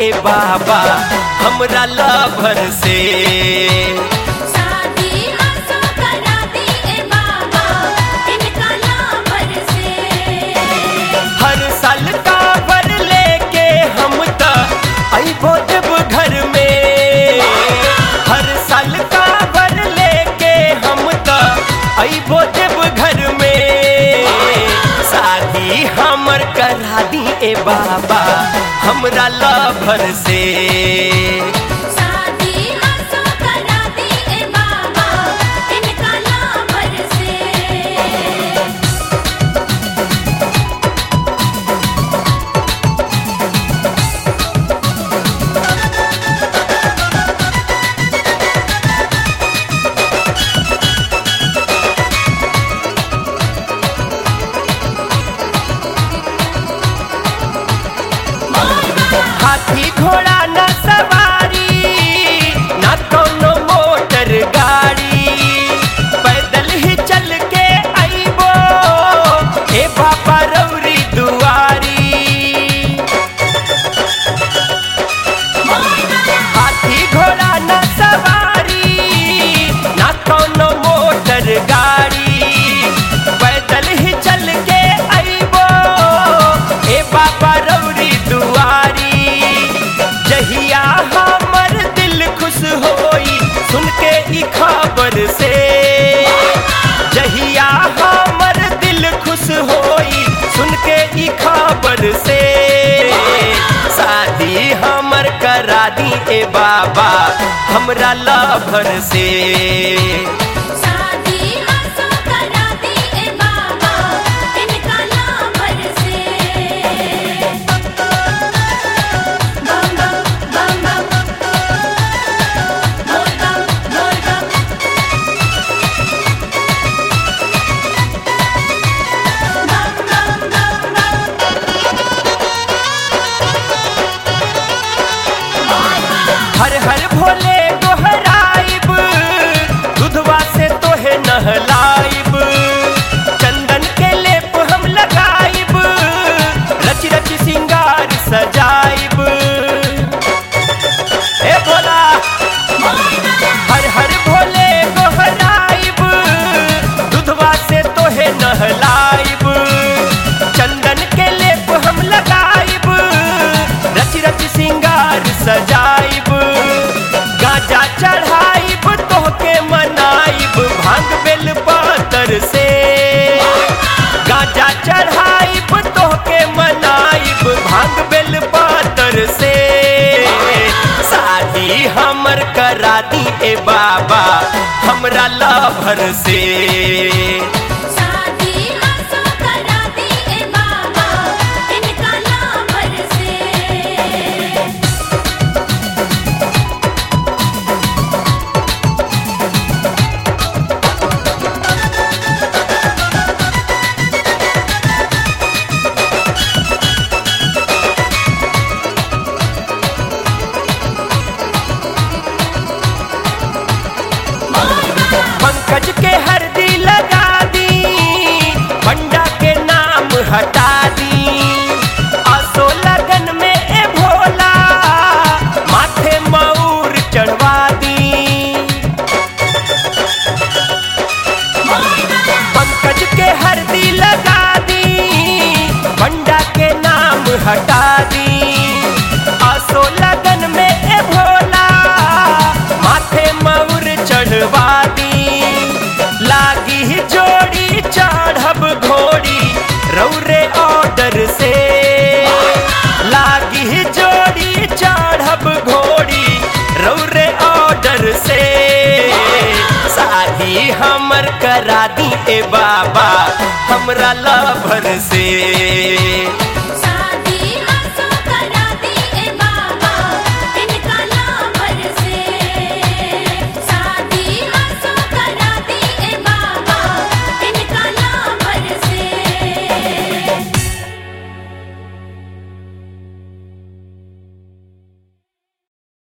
ए बाबा हमरा लभर से शादी आसो करा दी ए बाबा इनका लाभर से हर साल का भर लेके हम त अइबो देव घर में हर साल का भर लेके हम त अइबो देव घर में शादी हमर करा दी ए बाबा हमरा लभर से शादी आसो करा दी ए बाबा इनका लाभर से हाथी घोड़ा न सवारी न कोनो मोटर गाड़ी पैदल ही चल के आइबो ए बाबा रौरी दुआरी हाथी घोड़ा न सवारी न कोनो मोटर गाड़ी पैदल ही चल के आइबो ए बाबा रौरी दुआरी जहिया हमर दिल खुश होई सुन के ई खबर से जहिया हमर दिल खुश होई सुन के ई खबर से शादी हमर करा दी ए बाबा हमरा लभर से शादी आसो करा दी ए बाबा इनका लाभर से बम बम बम बम बोल बम बोल बम बम बम बम बम हर हर भोले दोहराइब दुधवा से तोहे नहलाइब चंदन के लेप हम लगाइब रच रच सिंगार सजाइब ए भोला हर हर भोले दोहराइब दुधवा से तोहे नहलाइब चंदन के लेप हम लगाइब रच रच सिंगार सजाइब गाजा चढ़ाइब तोहके मनाइब भांग बेल पातर से गाजा चढ़ाइब तोहके मनाइब भांग बेल पातर से शादी हमर करा दी ए बाबा हमरा लभर से शादी आसो करा दी ए बाबा इनका लाभर से पंकज के हरदी लगा दी पंडा के नाम हटा दी असो लगन में ए भोला माथे मऊर चढ़वा दी पंकज के हरदी लगा दी पंडा के नाम हटा दी असो लगन में ए भोला माथे मऊर चढ़वा दी लागी ही जोड़ी चढ़ब घोड़ी रौरे ऑर्डर से लागी ही जोड़ी चढ़ब घोड़ी रौरे ऑर्डर से शादी हमर करा दी ए बाबा हमरा लभर से